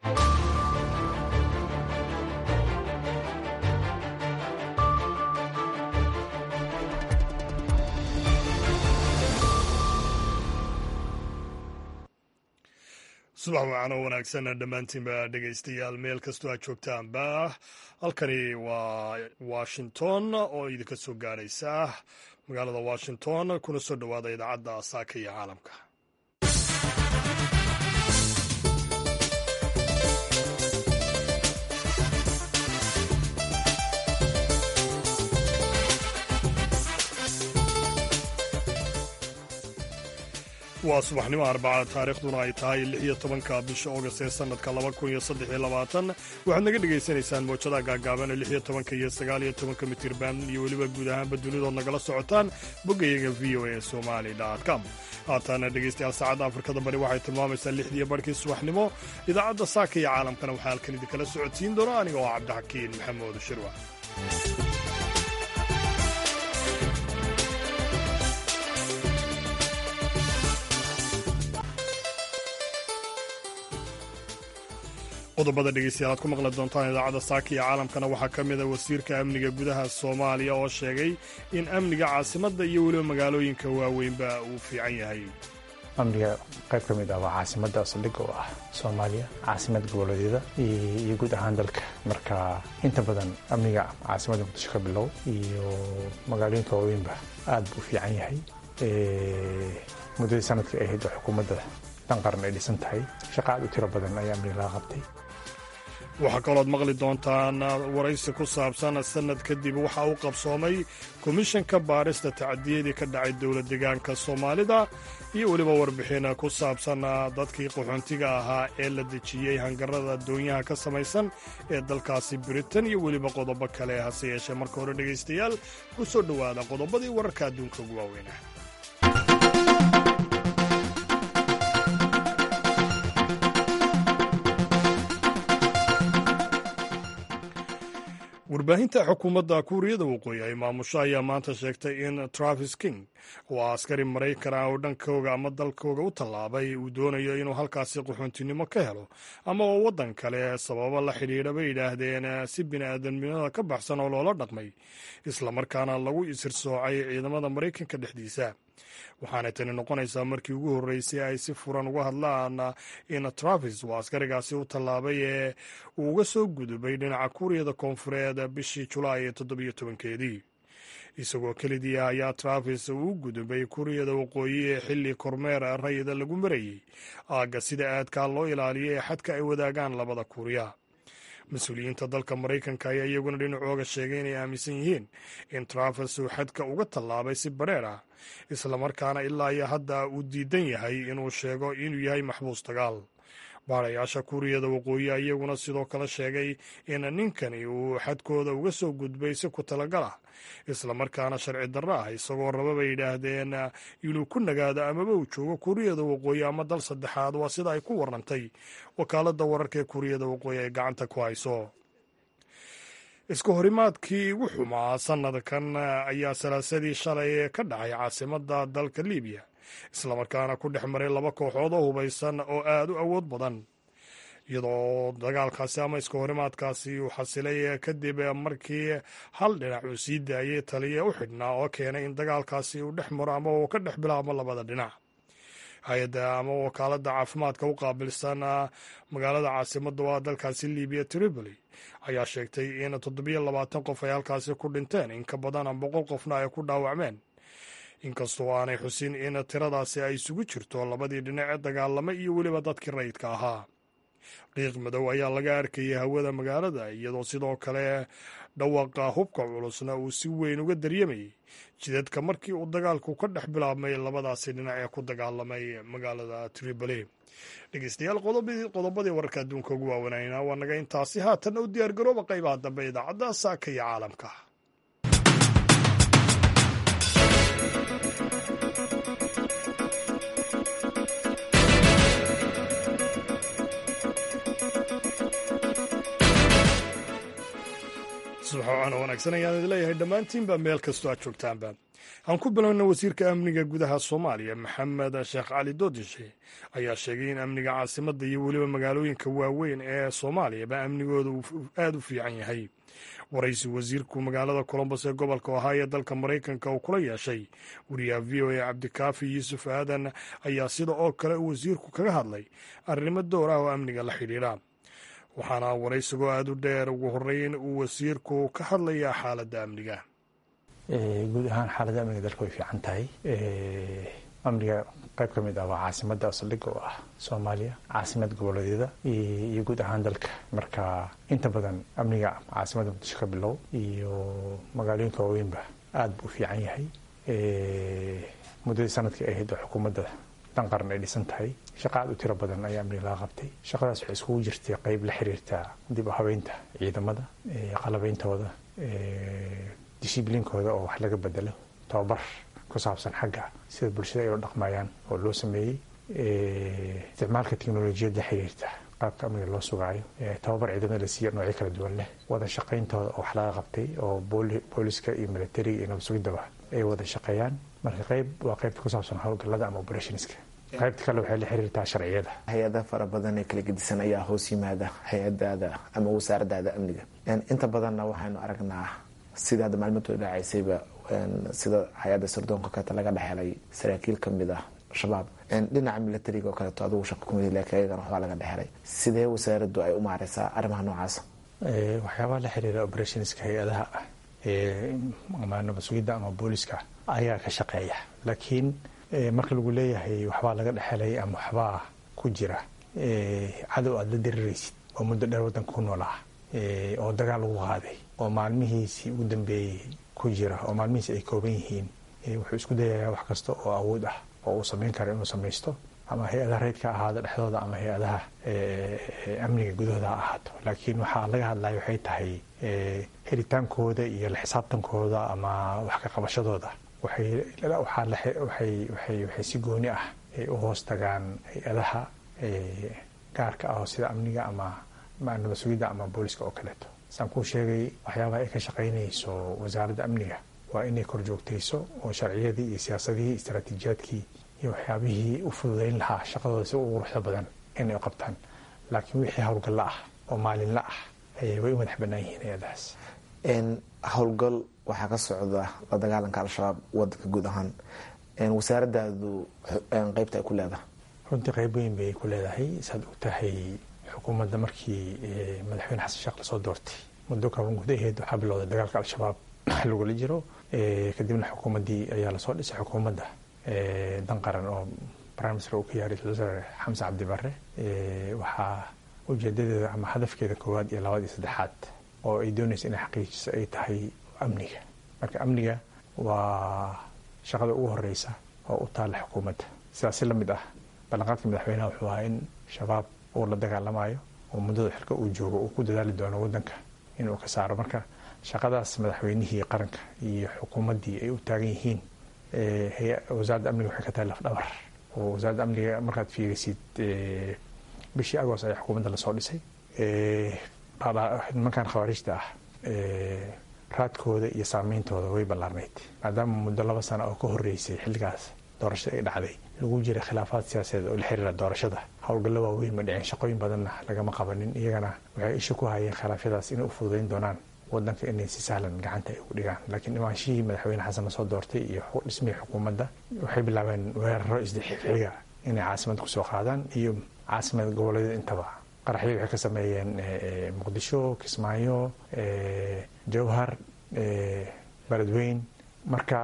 subax wacan oo wanaagsan dhammaantiinba dhegaystayaal meel kastoo aad joogtaanba halkani waa washington oo idinka soo gaadhaysa magaalada washington kuna soo dhowaada idaacadda saaka iyo caalamka waa subaxnimo arbacada taariikhduna ay tahay lix iyo tobanka bisha augast ee sanadka laba kun iyo saddex iyo labaatan waxaad naga dhagaysanaysaan moojadaha gaagaaban ee lix iyo tobanka iyo sagaal iyo tobanka mitirban iyo weliba guud ahaanba dunidood nagala socotaan boggayaga v o a somali com haataana dhegaystayaal saacadda afrikada bari waxay tilmaamaysaa lixdiiyo barhkii subaxnimo idaacadda saaka iyo caalamkana waxaa halkan idinkala socodsiin doona aniga oo cabdixakiin maxamuud shirwa qodobada dhegeystayaal aad ku maqli doontaan idaacadda saaka iyo caalamkana waxaa ka mid a wasiirka amniga gudaha soomaaliya oo sheegay in amniga caasimadda iyo weliba magaalooyinka waaweynba uu fiican yahay amniga qayb ka mid ah waa caasimadda saldhig oo ah soomaaliya caasimad goboleedyada iyo guud ahaan dalka marka inta badan amniga caasimadda muqdisho ka bilow iyo magaalooyinka waaweynba aad buu fiican yahay muddadii sanadka ahayd oo xukuumadda dan qaran ay dhisan tahay shaqa aad u tiro badan ayaa amniga laga qabtay waxaa kalooad maqli doontaan waraysi ku saabsan sanad kadib waxa uu qabsoomay komishanka baarista tacdiyadii ka dhacay dowlad deegaanka soomaalida iyo weliba warbixin ku saabsan dadkii qaxoontiga ahaa ee la dejiyey hangarada doonyaha ka samaysan ee dalkaasi britain iyo weliba qodobo kale hase yeeshee marka hore dhegaystayaal ku soo dhowaada qodobadii wararka adduunka ugu waaweynah warbaahinta xukuumadda kuuriyada waqooyi ay maamusho ayaa maanta sheegtay in travis king oo ah askari maraykan ah oo dhankooga ama dalkooga u tallaabay uu doonayo inuu halkaasi qaxoontinimo ka helo ama oo waddan kale sababo la xidhiidha bay yidhaahdeen si bini'aadamnimada ka baxsan oo loola dhaqmay islamarkaana lagu isirsoocay ciidamada maraykanka dhexdiisa waxaanay tani noqonaysaa markii ugu horreysay ay si furan uga hadlaan in travis uu askarigaasi u tallaabay ee uu uga soo gudubay dhinaca kuuriyada koonfureed bishii julaay ee toddobiyo tobankeedii isagoo kelidii ah ayaa travis uu u gudubay kuuriyada waqooyi ee xilli kormeer rayida lagu marayey aagga sida aadkaa loo ilaaliyo ee xadka ay wadaagaan labada kuuriya mas-uuliyiinta dalka maraykanka ayaa iyaguna dhinacooga sheegay inay aaminsan yihiin in travis uu xadka uga tallaabay si bareer ah islamarkaana ilaa iyo hadda uu diidan yahay inuu sheego inuu yahay maxbuus dagaal baarayaasha kuuriyada waqooyi iyaguna sidoo kale sheegay in ninkani uu xadkooda uga soo gudbay si ku talagal ah islamarkaana sharci darro ah isagoo raba bay yidhaahdeen inuu ku nagaado amaba uu joogo kuuriyada waqooyi ama dal saddexaad waa sida ay ku warrantay wakaaladda wararka ee kuuriyada waqooyi ay gacanta ku hayso isku horimaadkii ugu xumaa sanadkan ayaa salaasadii shalay ka dhacay caasimadda dalka libiya islamarkaana ku dhex maray laba kooxood oo hubaysan oo aad u awood badan iyadoo dagaalkaasi ama isku horimaadkaasi uu xasilay kadib markii hal dhinac uu sii daayay taliya u xidhnaa oo keenay in dagaalkaasi uu dhex maro ama uu ka dhex bilaabmo labada dhinac hay-adda ama wakaaladda caafimaadka u qaabilsan magaalada caasimadda waa dalkaasi libiya tripoli ayaa sheegtay in toddobiyo labaatan qof ay halkaasi ku dhinteen in ka badan boqol qofna ay ku dhaawacmeen inkastoo aanay xusin in tiradaasi ay isugu jirto labadii dhinac ee dagaalamay iyo weliba dadkii rayidka ahaa qiiq madow ayaa laga arkayay hawada magaalada iyadoo sidoo kale dhawaqa hubka culusna uu si weyn uga daryamayay jidadka markii uu dagaalku ka dhex bilaabmay labadaasi dhinac ee ku dagaalamay magaalada tripoli dhegeystayaal qodobadii wararka adduunka ugu waawanayna waa naga intaasi haatanna u diyaargarooba qaybaha dambe idaacadda saaka iyo caalamka subax wacan oo wanaagsan ayaan idin leeyahay dhammaantiinba meel kastoo aad joogtaanba aan ku bilowna wasiirka amniga gudaha soomaaliya maxamed sheekh cali doodishe ayaa sheegay in amniga caasimadda iyo weliba magaalooyinka waaweyn ee soomaaliyaba amnigooda uu aada u fiican yahay waraysi wasiirku magaalada colombos ee gobolka ohio dalka maraykanka uu kula yeeshay wariyaha v o a cabdikaafi yuusuf aadan ayaa sida oo kale uu wasiirku kaga hadlay arrimo door ah oo amniga la xidhiidha waxaana waraysigoo aada u dheer ugu horeyn uu wasiirku ka hadlayaa xaaladda amniga guud ahaan xaaladda amniga dalka way fiican tahay amniga qayb ka mid ah waa caasimadda saldhigga oo ah soomaaliya caasimad goboleedyada iyo guud ahaan dalka marka inta badan amniga caasimadda muqdisho ka bilow iyo magaalooyinka waaweynba aada buu u fiican yahay muddadii sanadkii ahayd oo xukuumadda dan qaran ay dhisan tahay shaqa aad u tiro badan ayaa amniga laga qabtay shaqadaas waxay iskugu jirtay qayb la xiriirta dib u habeynta ciidamada qalabeyntooda dishibliinkooda oo wax laga bedelo tababar ku saabsan xagga sida bulshada ay u dhaqmayaan oo loo sameeyey isticmaalka teknolojiyadda xiriirta qaabka amniga loo sugaayo tababar ciidamada la siiya noocyo kala duwan leh wada shaqayntooda oo wax laga qabtay oo booliska iyo militariga iyo nabadsugiddaba ay wada shaqeeyaan marka qayb waa qaybta ku saabsan howlgallada ama operationska qaybta kale waxay la xiriirtaa sharciyada hay-ada fara badan ee kala gedisan ayaa hoos yimaada hay-adaada ama wasaaradaada amniga inta badanna waxaynu aragnaa sida hadda maalmintooda dhacaysayba sida hay-adda sirdoonka kaleeto laga dhexelay saraakiil kamid ah shabaab dhinaca militariga oo kaleeto adigu shaqa kumid laakiin ayagana waxbaa laga dhexelay sidee wasaaraddu ay u maareysaa arrimaha noocaas waxyaabaha la xiriira operationska hay-adaha ama nabad sugidda ama booliska ayaa ka shaqeeya laakiin marka lagu leeyahay waxbaa laga dhexelay ama waxbaa ku jira cadow aada la diriraysid oo muddo dheer waddanka ku noolaa oo dagaal lagu qaaday oo maalmihiisii ugu dambeeyey ku jira oo maalmihiisi ay kooban yihiin wuxuu isku dayayaa wax kasta oo awood ah oo uu samayn karo inuu samaysto ama hay-adaha reydka ahaada dhexdooda ama hay-adaha amniga gudahooda ha ahaato laakiin waxaa laga hadlaya waxay tahay helitaankooda iyo la xisaabtankooda ama wax ka qabashadooda waxay si gooni ah u hoos tagaan hay-adaha gaarka ah oo sida amniga ama nabad sugidda ama booliska oo kaleeto saan kuu sheegay waxyaabaha ay ka shaqaynayso wasaaradda amniga waa inay kor joogtayso oo sharciyadii iyo siyaasadihii istaraatiijiyaadkii iyo waxyaabihii u fududayn lahaa shaqadooda si ugu quruxda badan inay u qabtaan laakiin wixii howlgalla ah oo maalinla ah way u madax bannaan yihiin hay-adahaas howlgal waxaa ka socda la dagaalanka al-shabaab wadanka guud ahaan wasaaradaadu qeybta ay ku leedahay runtii qayb weyn bay ku leedahay saad og tahay xukuumadda markii madaxweyne xasan sheekh lasoo doortay muddo kooban gudaheed waxaa bilowday dagaalka al-shabaab lagula jiro kadibna xukuumaddii ayaa lasoo dhisay xukuumadda dan qaran oo prime minister uu ka yahay ra-isul wasaare xamse cabdi barre waxaa ujeedadeeda ama hadafkeeda koowaad iyo labaad iyo saddexaad oo ay doonaysa inay xaqiijiso ay tahay amniga marka amniga waa shaqada ugu horeysa oo u taalla xukuumadda sidaas si la mid ah ballanqaadka madaxweynaha wuxuu ahaa in shabaab uu la dagaalamayo oo muddada xilka uu joogo uu ku dadaali doono waddanka inuu ka saaro marka shaqadaas madaxweynihii qaranka iyo xukuumaddii ay u taagan yihiin wasaaradda amniga waxay ka tahay lafdhabar oo wasaaradda amniga markaad fiirisid bishii agoos ayaa xukuumadda lasoo dhisay nimankan khawaarijta ah raadkooda iyo saameyntooda way ballaarnayd maadaama muddo laba sano oo ka horeysay xilligaas doorashada ay dhacday lagu jira khilaafaad siyaasadeed oo la xiriira doorashada howlgallo waaweyn ma dhicin shaqooyin badanna lagama qabanin iyagana waxay isha ku hayeen khilaafyadaas inay u fududayn doonaan wadanka inay si sahlan gacanta ay ugu dhigaan laakiin imaanshihii madaxweyne xasan lasoo doortay iyo dhismihii xukuumadda waxay bilaabeen weeraro isdixxiga inay caasimadda kusoo qaadaan iyo caasimad goboleedyada intaba qaraxyo waxay ka sameeyeen muqdisho kismaayo jowhar beledweyn marka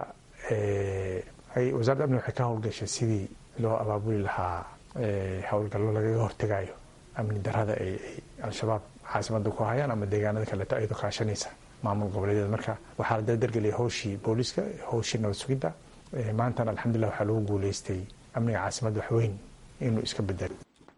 wasaaradda amniga waxay ka howlgashay sidii loo abaabuli lahaa howlgallo lagaga hortegayo amni darada ay al-shabaab caasimadda ku hayaan ama deegaanada kaleeto ayadoo kaashanaysa maamul goboleedyada marka waxaa la dardargeliyay howshii booliska howshii nabad sugidda maantana alxamdulilah waxaa lagu guuleystay amniga caasimadda waxweyn inuu iska bedelo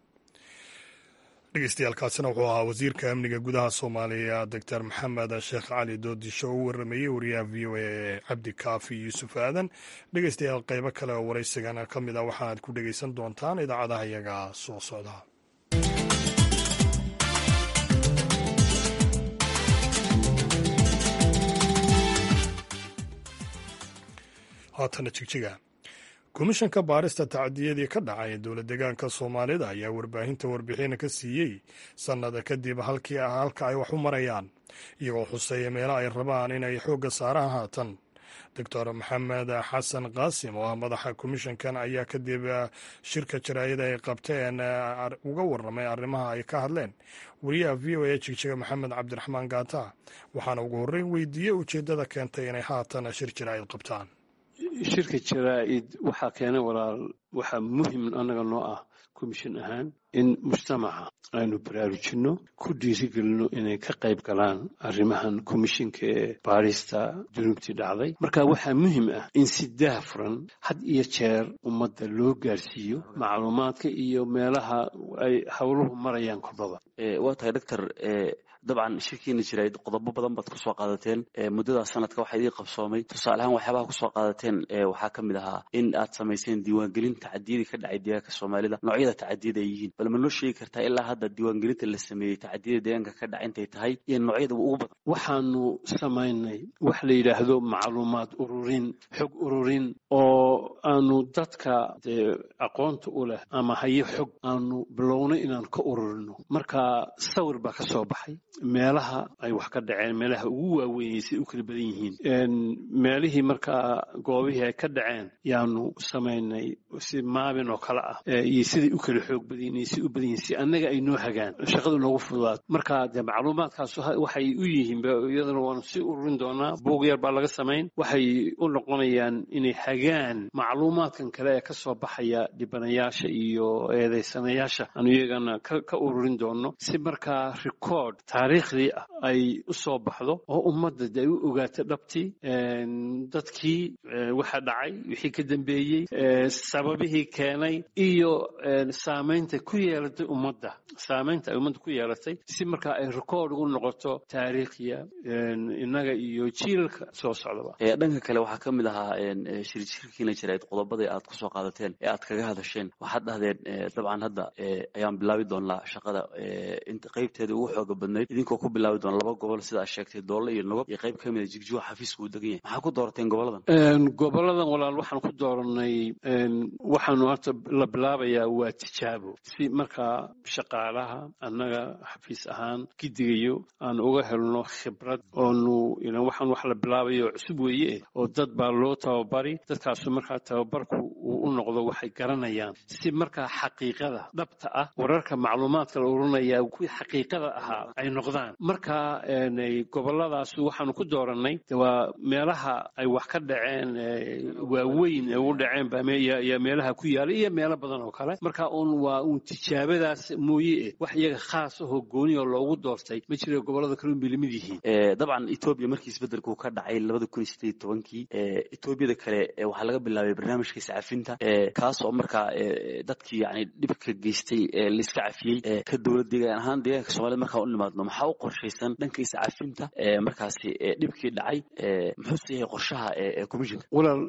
dhegeystayaaalkaasina wuxuu ahaa wasiirka amniga gudaha soomaaliya doctor maxamed sheekh cali doodisho oo u warameeyey wariyaha v o a cabdi kaafi yuusuf aadan dhegeystayaal qeybo kale oo waraysigana ka mid ah waxaaad ku dhegeysan doontaan idaacadaha iyaga soo socda haatana jigjiga komishanka baarista tacadiyadii ka dhacay dowlad deegaanka soomaalida ayaa warbaahinta warbixina ka siiyey sannada kadib halkii halka ay wax u marayaan iyagoo xuseeya meelo ay rabaan inay xoogga saaraan haatan doctor maxamed xasan qaasim oo ah madaxa komishankan ayaa kadib shirka jaraa'ida ay qabteen uga warramay arrimaha ay ka hadleen wariyaha v o a jigjiga maxamed cabdiraxmaan gaata waxaana ugu horreyn weydiiyey ujeeddada keentay inay haatan shir jaraa'id qabtaan shirka jaraa'id waxaa keenay walaal waxaa muhim annaga noo ah komishin ahaan in mujtamaca aynu baraarujinno ku dhiirigelino inay ka qayb galaan arrimahan komishinka ee baarista dunuubtii dhacday marka waxaa muhim ah in si daahfuran had iyo jeer ummadda loo gaarsiiyo macluumaadka iyo meelaha ay howluhu marayaan kordhada waa tahay doctor dabcan shirkiina jiray qodobo badan baad kusoo qaadateen muddada sanadka waxaa idii qabsoomay tusaale ahaan waxyaabaha kusoo qaadateen waxaa ka mid ahaa in aad samayseen diiwaangelin tacadiyadii ka dhacay deegaanka soomaalida noocyada tacadiyada ay yihiin bal ma noo sheegi kartaa ilaa hadda diiwaangelinta la sameeyey tacadiyada deegaanka ka dhaca intay tahay iyo noocyada ugu badan waxaanu samaynay wax la yidhaahdo macluumaad ururin xog ururin oo aanu dadka dee aqoonta u leh ama hayo xog aanu bilownay inaan ka ururino marka sawir baa ka soo baxay meelaha ay wax ka dhaceen meelaha ugu waaweynay siay u kala badan yihiin meelihii markaa goobihii ay ka dhaceen yaanu samaynay si maabin oo kale ah iyo siday u kala xoog badan yihiin si u badan yihiin si annaga ay noo hagaan shaqadu noogu fududaato marka dee macluumaadkaas waxay u yihiin iyadana waanu sii ururin doonaa buug yar baa laga samayn waxay u noqonayaan inay hagaan macluumaadkan kale ee ka soo baxaya dhibanayaasha iyo eedaysanayaasha aanu iyagana ka ururin doono si markaa record taariikhdii ah ay u soo baxdo oo ummadda de ay u ogaato dhabtii dadkii waxa dhacay wixii ka dambeeyey sababihii keenay iyo saamaynta ku yeelatay ummadda saamaynta ay ummadda ku yeelatay si markaa ay record ugu noqoto taariikhya innaga iyo jiilalka soo socdaba dhanka kale waxaa ka mid ahaa shirshirkiina jirayd qodobadii aad kusoo qaadateen ee aad kaga hadasheen waxaad dhahdeen dabcan hadda ayaan bilaabi doonaa shaqada inta qaybteeda ugu xooga badnayd idinkoo ku bilaabi doona laba gobol sida aad sheegtay doolle iyo nogob iyo qayb ka mida jigjigo xafiiska uu degan yahay maxaa ku doorateen goboladan goboladan walaal waxaan ku dooranay waxaanu horta la bilaabayaa waa tijaabo si markaa shaqaalaha annaga xafiis ahaan gidigayo aan uga helno khibrad oonu waxaan wax la bilaabayo cusub weeye oo dad baa loo tababari dadkaasu markaa tababarku uu u noqdo waxay garanayaan si markaa xaqiiqada dhabta ah wararka macluumaadka la ururinaya kuwii xaqiiqada ahaa ay noqdaan marka goboladaas waxaanu ku doorannay waa meelaha ay wax ka dhaceen waaweyn ee u dhaceen baya meelaha ku yaala iyo meelo badan oo kale marka uun waa uun tijaabadaas mooye eh wax iyaga khaas ahoo gooni oo loogu doortay ma jira gobolada kale unbay lamid yihiin dabcan etoobiya markii isbedelku ka dhacay labada kun iyo sideed tobankii etoobiyada kale waxaa laga bilaabay barnaamijka iscafinta kaas oo markaa dadkii yani dhibka geystay laiska cafiyey ka dowlad deegaan ahaan deegaanka soomaalida markaa u nimaadno maxaa u qorshaysan dhanka iscafinta markaasi dhibkii dhacay muxuuse yahay qorshaha komishinka walaal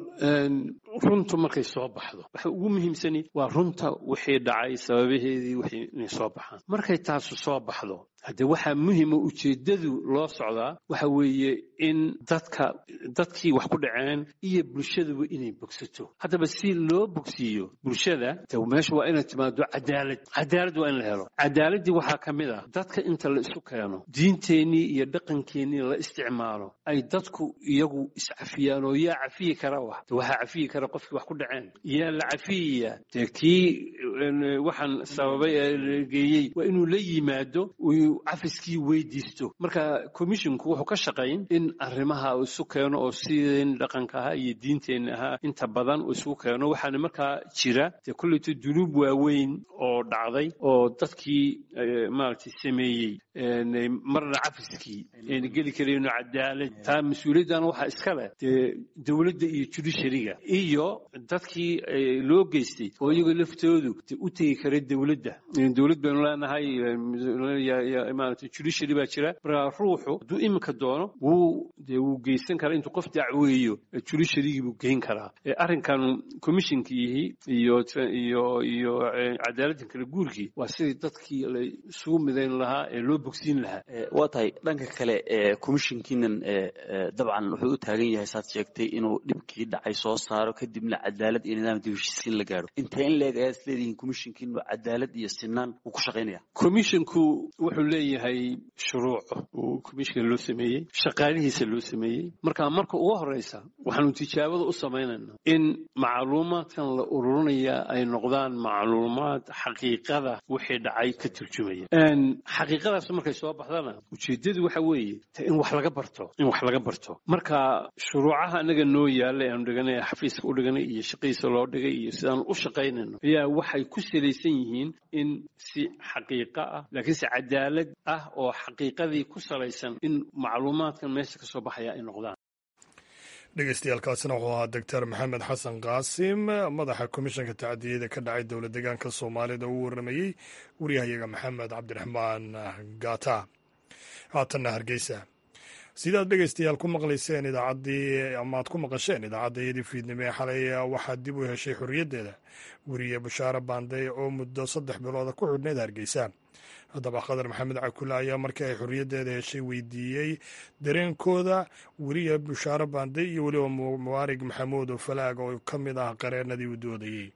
runtu markay soo baxdo waxa ugu muhiimsani waa runta wixii dhacay sababaheedii wixii inay soo baxaan markay taasu soo baxdo haddee waxaa muhima ujeeddadu loo socdaa waxa weeye in dadka dadkii wax ku dhaceen iyo bulshaduba inay bogsato haddaba si loo bogsiiyo bulshada de meesha waa inay timaado cadaalad cadaalad waa in la helo cadaaladdii waxaa ka mid ah dadka inta la isu keeno diinteennii iyo dhaqankeennii la isticmaalo ay dadku iyagu iscafiyaan oo yaa cafiyi kara wax de waxaa cafiyi kara qofkii wax ku dhaceen yaa la cafiyaya dee kii waxaan sababay ee geeyey waa inuu la yimaado cafiskii weydiisto marka commisshinku wuxuu ka shaqayn in arrimaha uu isu keeno oo sideen dhaqanka ahaa iyo diinteenna ahaa inta badan uu isugu keeno waxaana markaa jira dee kulleyto dunuub waaweyn oo dhacday oo dadkii maaragtay sameeyey marna cafiskii ayna geli karayno cadaalad taa mas-uuliyaddan waxaa iska leh dee dowladda iyo judishariga iyo dadkii loo geystay oo iyagoo laftoodu u tegi kara dowladda dowlad baynu leenahay maarata judiciary baa jira marka ruuxu hadduu iminka doono wuu dee wuu geysan karaa intuu qof dacweeyo judiciarygii buu geyn karaa arrinkan commissionkiihi iyo iyo iyo cadaaladdan kala guurkii waa sidii dadkii la isugu midayn lahaa ee loo bogsiin lahaa waa tahay dhanka kale commissionkiinan dabcan wuxuu u taagan yahay saad sheegtay inuu dhibkii dhacay soo saaro kadibna cadaalad iyo nidaam dib heshiisiin la gaadho intee in leeg ayaad isleedihiin commissionkiinu cadaalad iyo sinaan wuu ku shaqaynaya commissionku wuxuu leeyahay shuruuc uu commissionka loo sameeyey shaqaalihiisa loo sameeyey marka marka ugu horeysa waxaanu tijaabada u samaynaynaa in macluumaadkan la ururinaya ay noqdaan macluumaad xaqiiqada wixii dhacay ka turjumaya xaqiiqadaas markay soo baxdana ujeedadu waxa weeye in wax laga barto in wax laga barto marka shuruucaha anaga noo yaalla aanu dhiganay xafiiska u dhiganay iyo shaqadiisa loo dhigay iyo sidaanu u shaqaynayno ayaa waxay ku salaysan yihiin in si xaqiiqo ah laakiin si cadaalad ah oo xaqiiqadii ku salaysan in macluumaadkan meesha ka soo baxaya ay noqdaan dhegeystayaaalkaasina wuxuu ahaa doctor maxamed xasan qaasim madaxa komishanka tacdiyada ka dhacay dowlad deegaanka soomaalida uu waramayey waryahayaga maxamed cabdiraxmaan gata haatanna hargeysa sidaad dhegeystayaal ku maqlayseen idaacaddii ama aad ku maqasheen idaacaddayadii fiidnimo ee xalay waxaa dib u heshay xorriyaddeeda weriye bashaare baanday oo muddo saddex bilooda ku xidhneyd hargeysa haddaba khadar maxamed cakule ayaa markii ay xorriyaddeeda heshay weydiiyey dareenkooda weriye bashaare baanday iyo weliba muwaarig maxamuud oo falaag oo ka mid ah qareenadii u doodayey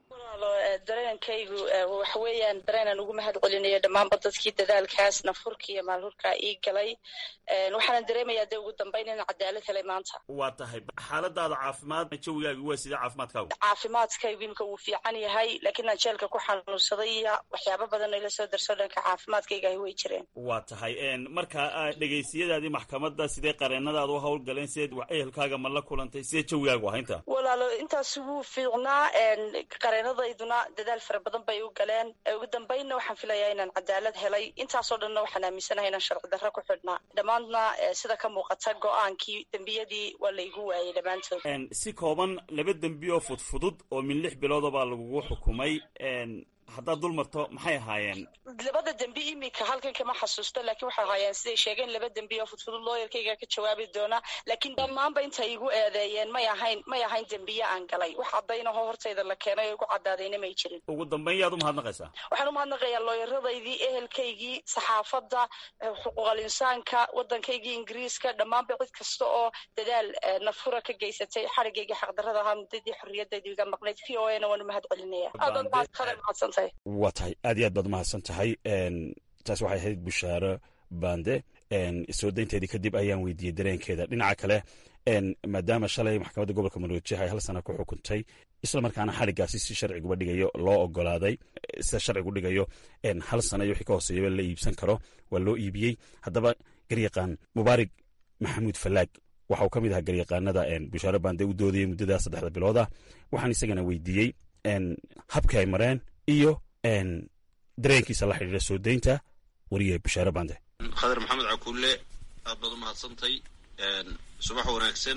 dareenkaygu waxa weeyaan dareenaan ugu mahad celinayo dhammaanba dadkii dadaalkaas nafhurka iyo maalhurkaa ii galay waxaanan dareemayaa dee ugu dambayn inaan cadaalad helay maanta waa tahay xaaladaada caafimaad jawigaagi waa sidee caafimaadkaagu caafimaadkaygu imika wuu fiican yahay laakiin aan jeelka ku xanuunsaday iyo waxyaaba badan ila soo darso dhanka caafimaadkaygahi way jireen waa tahay marka dhegaysiyadaadii maxkamadda sidee qareenadaada u howlgaleen sideed ehelkaaga ma la kulantay sidee jawigaagu ahaa inta walaalo intaas wuu fiicnaa qareenadayduna dadaal fara badan bay u galeen ugu dambaynna waxaan filayaa inaan cadaalad helay intaasoo dhanna waxaan aaminsanahay inaan sharci darro ku xidhnaa dhammaadna sida ka muuqata go-aankii dembiyadii waa laygu waayey dhammaantood si kooban laba dembi oo fudfudud oo min lix bilooda baa lagugu xukumay haddaad dul marto maxay ahaayeen labada dembi imika halkan kama xasuusto laakiin waxay ahaayeen siday sheegeen laba dembi oo fudfudud looyarkayga ka jawaabi doona laakiin dhammaanba intay igu eedeeyeen may ahayn may ahayn dembiye aan galay wax caddaynahoo hortayda la keenay oo igu caddaadayna may jirin ugu dambayn yaad u mahadnaqaysaa waxaan u mahadnaqayaa looyaradaydii ehelkaygii saxaafadda xuquuqal insaanka waddankaygii ingiriiska dhammaanba cid kasta oo dadaal nafhura ka geysatay xarigaygii xaqdarrada ahaa muddadii xorriyadayda iga maqnayd v o ana waan u mahad celinaya aad baad mahadsantahay waa tahay aad iyo aad baad umahadsan tahay taas waxay ahayd bushaaro bande soo daynteedii kadib ayaan weydiiyey dareenkeeda dhinaca kale maadaama shalay maxkamadda gobolka maroojih ay hal sana ku xukuntay isla markaana xadhiggaasi si sharciguba dhigayo loo ogolaaday sida sharcigu dhigayo hal sana iyo wixii ka hooseeyaba la iibsan karo waa loo iibiyey haddaba garyaqaan mubaarig maxamuud falaag waxa uu ka mid ahaa garyaqaanada bushaaro bande u doodayay muddada saddexda bilooda waxaan isagana weydiiyey habkii ay mareen iyo dareenkiisa la xidhiira soo daynta wariye bashaare bande khadar maxamed cakuule aad baad u mahadsantay subax wanaagsan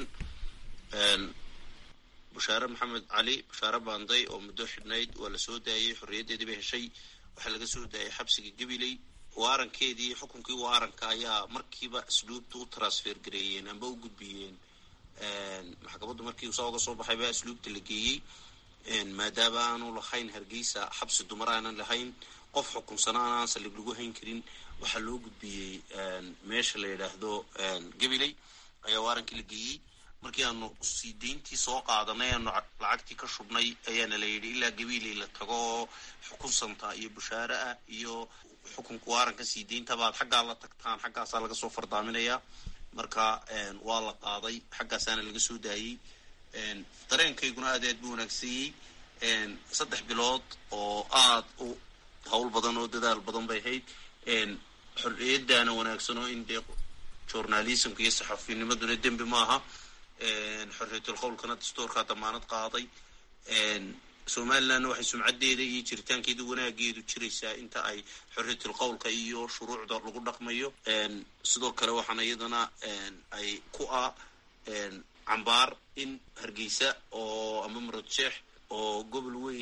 bashaare maxamed cali bashaare banday oo muddo xidhnayd waa la soo daayey xorriyaddeedii bay heshay waxaa laga soo daayay xabsiga gabiley waarankeedii xukunkii waaranka ayaa markiiba asluubta u transfer gareeyeen amba u gudbiyeen maxkamaddu markii saa uga soo baxay baa asluubta la geeyey maadaama aanu lahayn hargeysa xabsi dumar aanan lahayn qof xukunsanaan aan saldhig lagu hayn karin waxaa loo gudbiyey meesha la yidhaahdo gabiley ayaa waarankii la geeyey markii aanu sii dayntii soo qaadanay aanu lacagtii ka shubnay ayaana la yidhi ilaa gabiley la tago oo xukunsanta iyo bushaare ah iyo xukunka waaranka sii dayntabaad xaggaa la tagtaan xaggaasaa laga soo fardaaminayaa marka waa la qaaday xaggaasaana laga soo daayey dareenkayguna aad aad buu wanaagsanyey saddex bilood oo aad u hawl badan oo dadaal badan bay ahayd xorriyaddaana wanaagsan oo in dee journalismka iyo saxafinimaduna dembi maaha xorriyatul qowlkana dastuurkaa damaanad qaaday somalilandna waxay sumcaddeeda iyo jiritaankeeda wanaageedu jiraysaa inta ay xorriyatul qowlka iyo shuruucda lagu dhaqmayo sidoo kale waxaana iyadana ay ku ah cambaar in hargeysa oo ama muradjeex oo gobol weyna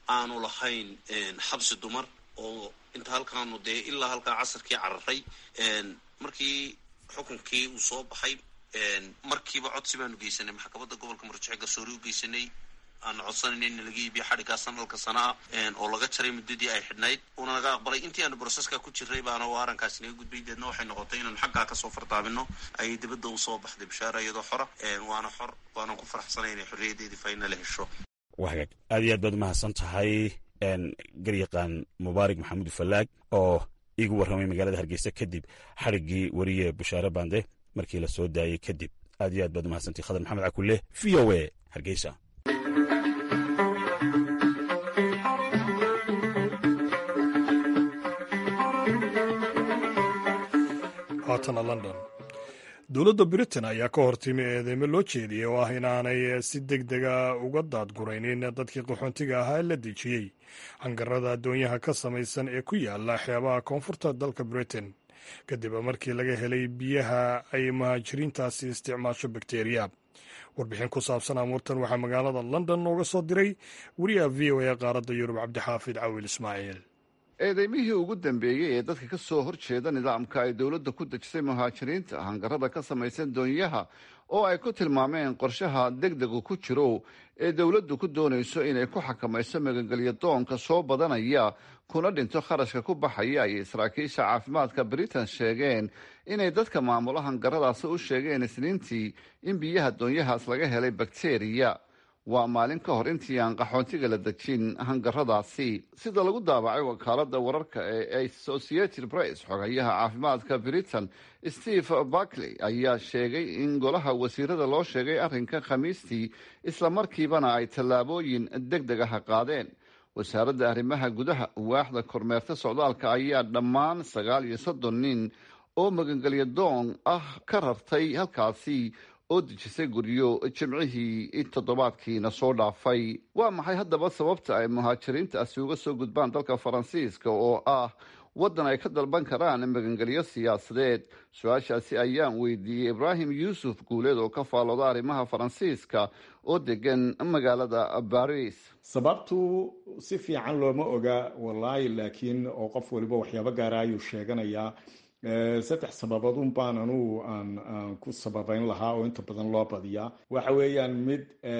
aanu lahayn xabsi dumar oo inta halkaanu dee ilaa halkaa casarkii cararay markii xukunkii uu soo baxay markiiba codsi baanu geysanay maxkamadda gobolka murjaxe garsoori u geysanay aanu codsanayna in laga iibiyo xadhiggaa sanadka sana ah oo laga jaray muddadii ay xidhnayd uuna naga aqbalay intii aanu broseska ku jiray baana oo arrinkaasi naga gudbay deedna waxay noqotay inaanu xaggaa kasoo fartaamino ayay dibadda usoo baxday bishaara iyadoo xora waana xor waanan ku faraxsanay inay xorriyaddeedii faynala hesho waa hagaag aad iyo aad baad umahadsan tahay garyaqaan mubaarak maxamuud fallaag oo iigu warramay magaalada hargeysa kadib xadhiggii weriye bushaare bande markii la soo daayey kadib aad iyo aad baad umahadsantay khadar maxamed cakulle v o a hargeysa haatana london dowladda britain ayaa ka hortimi eedeymo loo jeediyey oo ah inaanay si deg dega uga daadguraynin dadkii qaxoontiga ahaa ee la dejiyey hangarada addoonyaha ka samaysan ee ku yaala xeebaha koonfurta dalka britain kadib markii laga helay biyaha ay muhaajiriintaasi isticmaasho bakteriya warbixin ku saabsan amuurtan waxaa magaalada london nooga soo diray wariyaha v o a qaaradda yurub cabdixaafid cawil ismaaciil eedeymihii ugu dambeeyey ee dadka ka soo horjeeda nidaamka ay dowladda ku dejisay muhaajiriinta hangarada ka samaysan doonyaha oo ay ku tilmaameen qorshaha degdegu ku jiro ee dowladdu ku doonayso inay ku xakamayso magangelyo doonka soo badanaya kuna dhinto kharashka ku baxaya ayay saraakiisha caafimaadka britain sheegeen inay dadka maamula hangaradaasi u sheegeen isniintii in biyaha doonyahaas laga helay bakteriya waa maalin ka hor intii aan qaxoontiga la dejin hangaradaasi sida lagu daabacay wakaalada wararka ee associated press xogayaha caafimaadka britain steve barkley ayaa sheegay in golaha wasiirada loo sheegay arrinka khamiistii islamarkiibana ay tallaabooyin deg deg ah qaadeen wasaaradda arrimaha gudaha waaxda kormeerta socdaalka ayaa dhammaan sagaal iyo soddon nin oo magangelyo doon ah ka rartay halkaasi oo dejisay guryo jimcihii toddobaadkiina soo dhaafay waa maxay haddaba sababta ay muhaajiriintaasi uga soo gudbaan dalka faransiiska oo ah waddan ay ka dalban karaan magangelyo siyaasadeed su-aashaasi ayaan weydiiyey ibraahim yuusuf guuleed oo ka faalooda arrimaha faransiiska oo degan magaalada baris sababtu si fiican looma oga wallaahi laakiin oo qof waliba waxyaabo gaara ayuu sheeganayaa saddex sababood un baan anugu aan aan ku sababeyn lahaa oo inta badan loo badiyaa waxa weeyaan mid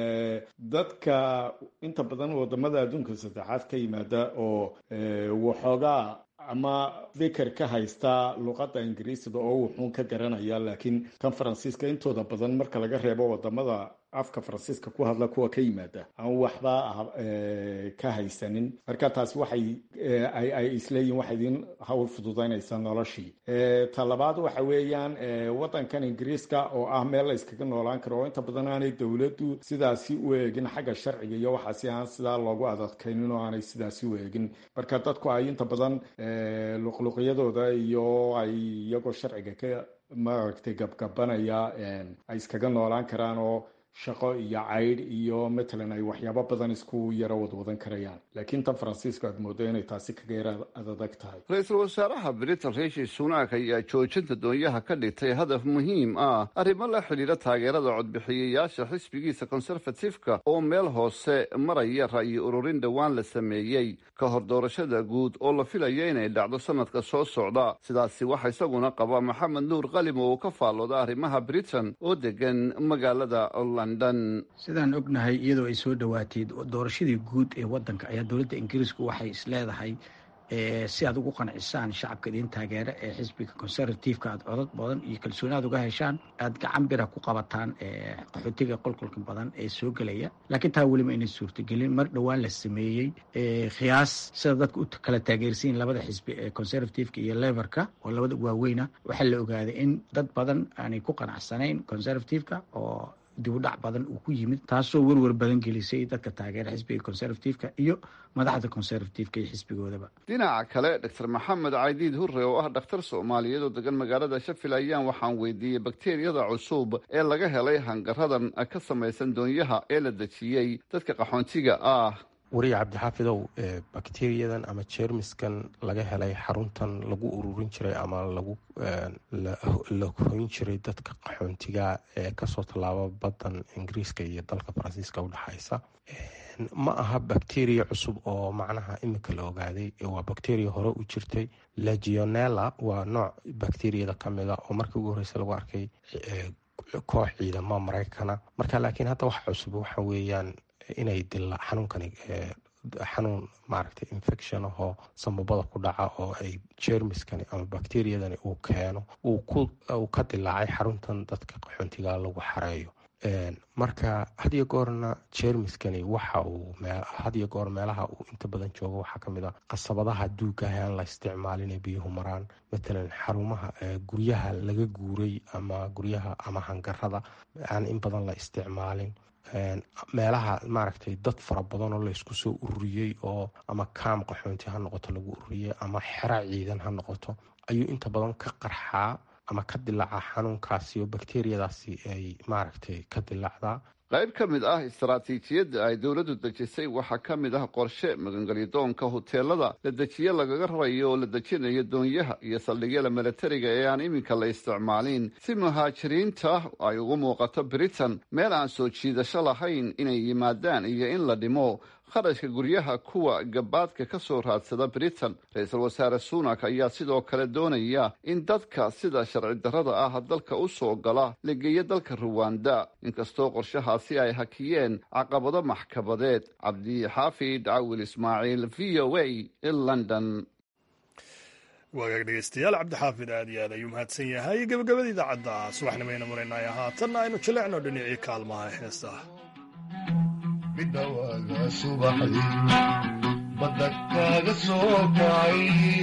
dadka inta badan wadamada adduunka saddexaad ka yimaada oo waxoogaa ama fikir ka haysta luqadda ingiriisida oo wuxuun ka garanaya laakiin kan faransiiska intooda badan marka laga reebo wadamada afka faransiiska ku hadla kuwa ka yimaada aan waxba ka haysanin marka taasi waxay ay isleeyihin waxay idin hawl fududaynaysaa noloshii ta labaad waxa weeyaan waddankan ingiriiska oo ah meel la yskaga noolaan karo oo inta badan aanay dowladdu sidaasi u eegin xagga sharciga iyo waxaasi aan sidaa loogu adadkaynin oo aanay sidaasi u eegin marka dadku ay inta badan luqluqyadooda iyo ay iyagoo sharciga ka maaragtay gabgabanaya ay iskaga noolaan karaan oo shaqo iyo caydh iyo matalan ay waxyaabo badan isku yaro wadwadan karayaan laakiin tan faransiisku aad moodo inay taasi kaga yara adadag tahay ra-iisul wasaaraha britain riishi sunak ayaa joojinta doonyaha ka dhigtay hadaf muhiim ah arrimo la xidhiira taageerada codbixiyayaasha xisbigiisa conservatifeka oo meel hoose maraya ra'yi ururin dhowaan la sameeyey ka hor doorashada guud oo la filaya inay dhacdo sanadka soo socda sidaasi waxa isaguna qaba maxamed nuur qalim oo uu ka faallooda arrimaha britain oo degan magaalada sidaan ognahay iyadoo ay soo dhowaatay doorashadii guud ee wadanka ayaa dowladda ingiriisku waxay isleedahay si aad ugu qancisaan shacabka idin taageera ee xisbiga conservativeka aad codad badan iyo kalsooni aad uga heshaan aad gacan bira ku qabataan qaxootiga qolqolka badan ee soo gelaya laakiin taa weliba inay suurtagelin mar dhowaan la sameeyey khiyaas sida dadka u kala taageersiin labada xisbi ee conservativeka iyo leverka oo labada waaweyna waxaa la ogaaday in dad badan aanay ku qanacsanayn conservativeka oo dib u dhac badan uu ku yimid taasoo werwer badan gelisay dadka taageera xisbiga conservativeka iyo madaxda conservativeka iyo xisbigoodaba dhinaca kale doctor maxamed caydiid hurre oo ah dhakhtar soomaaliyeed oo degan magaalada shafil ayaan waxaan weydiiyey bakteriyada cusub ee laga helay hangaradan ka samaysan doonyaha ee la dejiyey dadka qaxoontiga ah wariya cabdixaafidow bakteriyadan ama jeermiskan laga helay xaruntan lagu ururin jiray ama lagu la hoyn jiray dadka qaxoontiga ee kasoo tallaaba badan ingiriiska iyo dalka faransiiska udhexaysa ma aha bacteria cusub oo macnaha imika la ogaaday waa bacteria hore u jirtay legionella waa nooc bacteriyada kamida oo markii ugu horeysa lagu arkay koox ciidamo maraykana marka laakiin hadda wax cusub waxa weeyaan inay dila xanuunkani xanuun maaragtay infection ahoo samabada ku dhaca oo ay jermiskani ama bacteriyadani uu keeno uu ka dilaacay xaruntan dadka qaxoontiga lagu xareeyo marka hadiyo goorna jermiskani waxa uu hadiyo goor meelaha uu inta badan joogo waxaa kamid a qasabadaha duugaah aan la isticmaalin biyuhu maraan matalan xarumaha guryaha laga guuray ama guryaha ama hangarada aan in badan la isticmaalin meelaha maaragtay dad fara badan oo laysku soo ururiyey oo ama kaam qaxoonti ha noqoto lagu ururiyey ama xero ciidan ha noqoto ayuu inta badan ka qarxaa ama ka dilaaca xanuunkaasi oo bakteriyadaasi ay maaragtay ka dilaacdaa qayb ka mid ah istaraatiijiyadda ay dowladdu dejisay waxaa ka mid ah qorshe magangelyadoonka huteelada la dejiye lagaga rarayo oo la dejinayo doonyaha iyo saldhigyada milatariga ee aan iminka la isticmaalin si muhaajiriinta ay ugu muuqato britain meel aan soo jiidasho lahayn inay yimaadaan iyo in la dhimo kharashka guryaha kuwa gabaadka ka soo raadsada britain ra-iisul wasaare sunak ayaa sidoo kale doonaya in dadka sida sharci darrada ah dalka u soo gala la geeyo dalka ruwanda inkastoo qorshahaasi ay hakiyeen caqabado maxkamadeed cabdixaafid cawil ismaaciil v o a london waagaag dhegeystayaal cabdixaafid aad iyo aad ayuu mahadsan yahay gebagabada idaacadda subaxnimayna maraynaya haatanna aynu jilecno dhinacii kaalmaha heestaha midhawaaga subaxdii badda kaaga soo kacay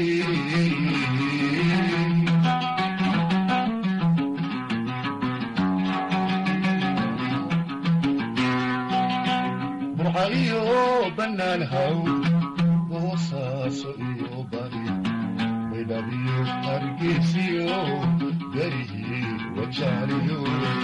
burca iyo bannaan haw boosaaso iyo bari baydhabiyo hargeysiyo garihii wajaaliyo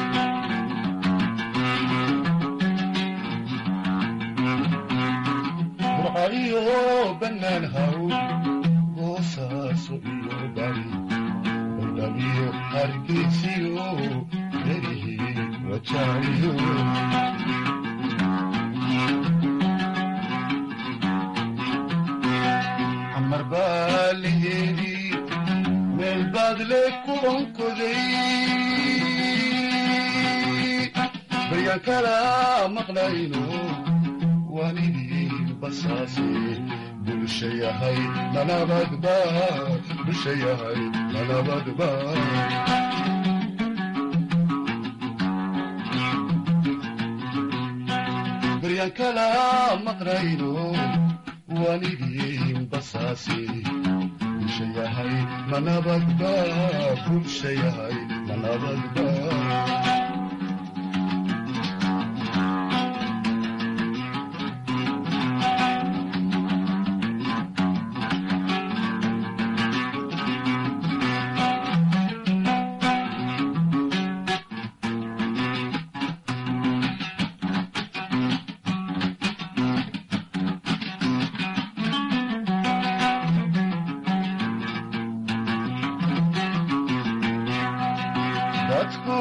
burcaiyo bannaan haw boosaaso iyo bari baydhabiyo hargeysiyo garihii wajaaliyo camar baa laheedii meel baad le ku onkoday baryaan kala maqlayno waanidii basaase bulsha yahay nanabadba bulsha yahay nanabadba baryaan kala maqlayno waanidii basaase bulsha yahay nanabadba bulsha yahay nanabadba dadku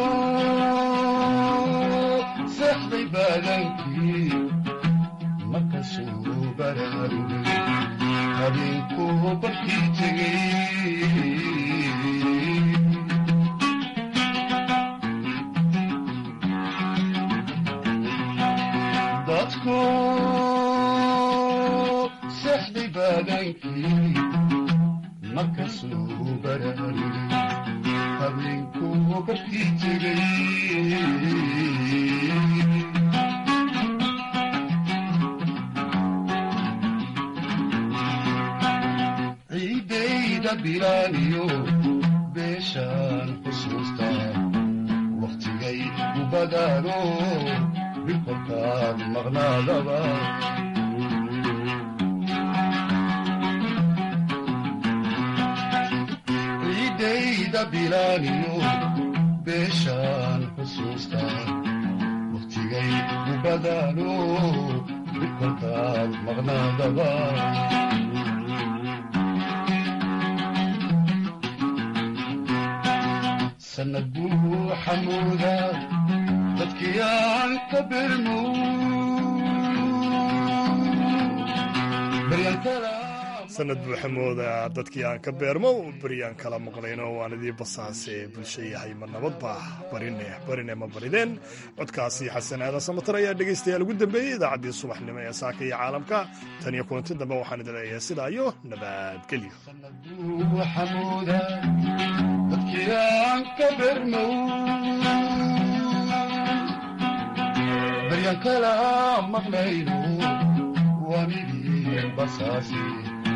seexday baadankii markasuu baraarugay habeenkuu barkii tegey dadku seexday baadankii markasuu baraarugay habeenkuu barkii tegey ciidayda bilaaniyo beeshaan xusuusta wakhtigay u badaano bilkolkaan maqnaadaba ciidayda bilaaniyo beeshaan xusuusta wakhtigay u badaano bilkolkaan maqnaadaba sanad buu xamuuda dadkii aan ka birmo sanad buuxamooda dadkii aan ka beermo beryaan kala maqlayno waan idii basaase bulsho yahay ma nabadba barine barine ma barideen codkaasi xasan aadan samatar ayaa dhegaystayaal ugu dambeeyey idaacaddii subaxnimo ee saaka iyo caalamka tan iyo kulanti dambe waxaan idin leeyahay sidaa iyo nabadgelyo xamuuda dadkii aan ka bermow baryaan kala maqlayno waanidii basaasi